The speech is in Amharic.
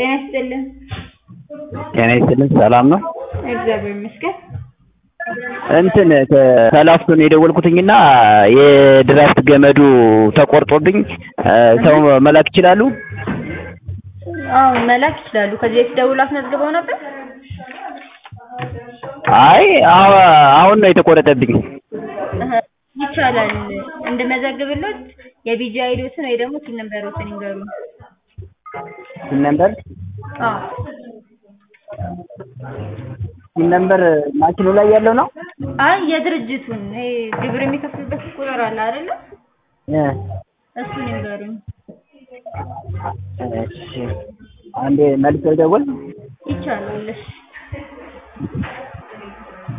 ጤና ይስጥልን። ጤና ይስጥልን ሰላም ነው? እግዚአብሔር ይመስገን። እንትን ከላፍቶ ነው የደወልኩትኝና የድራፍት ገመዱ ተቆርጦብኝ ሰው መላክ ይችላሉ? አዎ መላክ ይችላሉ። ከዚህ በፊት ደውለው አስመዝግበው ነበር? አይ አሁን ነው የተቆረጠብኝ። እህ ይቻላል። እንድመዘግብሎት የቢጂ አይዲዎትን ወይ ደግሞ ቲን ነምበሮትን ይንገሩኝ። ቲን ነምበር አዎ ቲን ነምበር ማሽኑ ላይ ያለው ነው? አይ የድርጅቱን ይሄ ግብር የሚከፍሉበት ቁጥር አለ አይደለ? እ እሱን ይንገሩኝ። እሺ አንዴ መልስ ልደውል? ይቻላል። እሺ